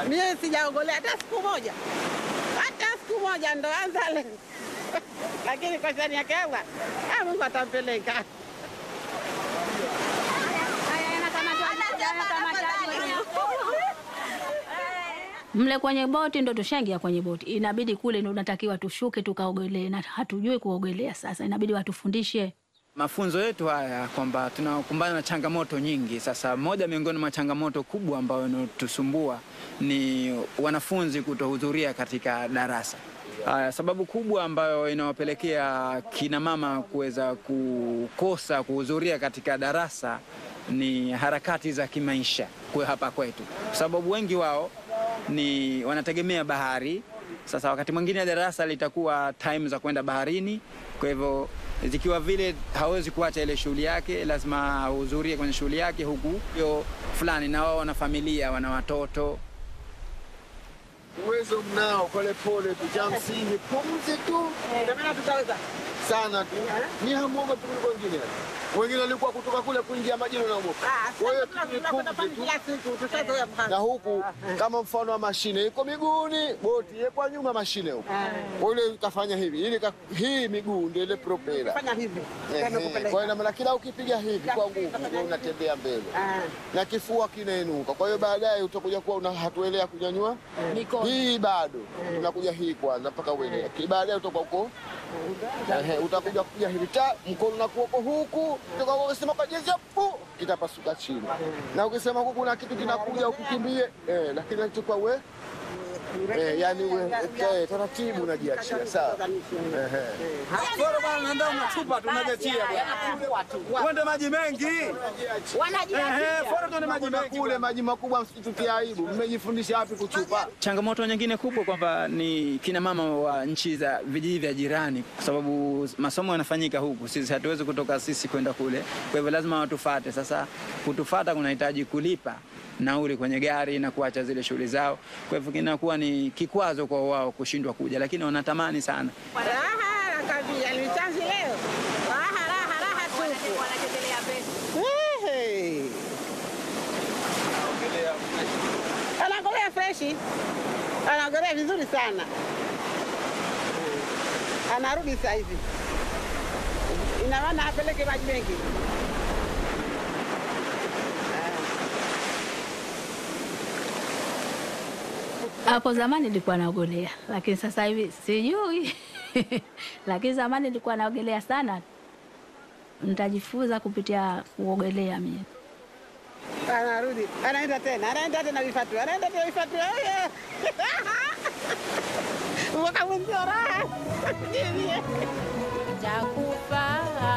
Mie sijaogolea hata siku moja, hata siku moja, ndo anza leo lakini kwa shani yake Allah, ah, Mungu atampeleka. Mle kwenye boti ndo tushaingia kwenye boti, inabidi kule ndo unatakiwa tushuke tukaogelee, na hatujui kuogelea. Sasa inabidi watufundishe. Mafunzo yetu haya kwamba tunakumbana na changamoto nyingi. Sasa moja miongoni mwa changamoto kubwa ambayo inatusumbua ni wanafunzi kutohudhuria katika darasa. Haya, sababu kubwa ambayo inawapelekea kina mama kuweza kukosa kuhudhuria katika darasa ni harakati za kimaisha kwa hapa kwetu, kwa sababu wengi wao ni wanategemea bahari. Sasa wakati mwingine darasa litakuwa time za kwenda baharini, kwa hivyo zikiwa vile hawezi kuacha ile shughuli yake, lazima ahudhurie kwenye shughuli yake, huku hiyo fulani, na wao wana familia, wana watoto. Uwezo mnao, pole pole tu, cha msingi pumzi tu tutaweza sana tu. Ni hamuoga tu kuliko wengine. Wengine walikuwa kutoka kule kuingia majini wanaogopa. Kwa hiyo tu ni pumzi tu. kila siku tushazoea na huku kama mfano wa mashine iko miguuni, boti iko nyuma mashine huku. Kwa ile utafanya hivi, ili ka- hii miguu ndio ile propela. fanya hivi Ehe, Ndio kupeleka. Kwa hiyo ina maana kila ukipiga hivi kwa nguvu ndio unatembea mbele Ah. na kifua kinainuka. Kwa hiyo baadaye utakuja kuwa una hatuelea kunyanyua hii bado unakuja hii kwanza mpaka uelea, Ki- baadaye utakuwa uko Ehe, utakuja kuja hivi ta mkono na kuoko huku, utakuwa ukisema kwa jezi pu kitapasuka chini, na ukisema huku kuna kitu kinakuja ukikimbie, eh, lakini nachukua we eh, yani we eh, taratibu unajiachia sawa. Ehe. Bora bwana, nenda unachupa tu unajiachia bwana. Uende maji mengi. Ehe, bora tuende maji Kuna mengi. kule maji makubwa, msitutie aibu. Mmejifundisha wapi kuchupa? Changamoto nyingine kubwa kwamba ni kina mama wa nchi za vijiji vya jirani, kwa sababu masomo yanafanyika huku, sisi hatuwezi kutoka sisi kwenda kule, kwa hivyo lazima watufate. Sasa kutufata kunahitaji kulipa nauli kwenye gari na kuacha zile shughuli zao, kwa hivyo kinakuwa ni kikwazo kwa wao kushindwa kuja, lakini wanatamani sana. Raha nakambia ni chanzi leo. Raha raha raha tupu. Ehe. Anaogelea freshi, anaogelea vizuri sana, anarudi saa hizi, ina maana apeleke maji mengi. Hapo zamani nilikuwa naogelea, lakini sasa hivi sijui. lakini zamani nilikuwa naogelea sana. Nitajifunza kupitia kuogelea mimi. Anarudi, anaenda tena, anaenda tena vifatu, anaenda tena vifatu. Oye! Mwaka mwenzio raha. Chakufa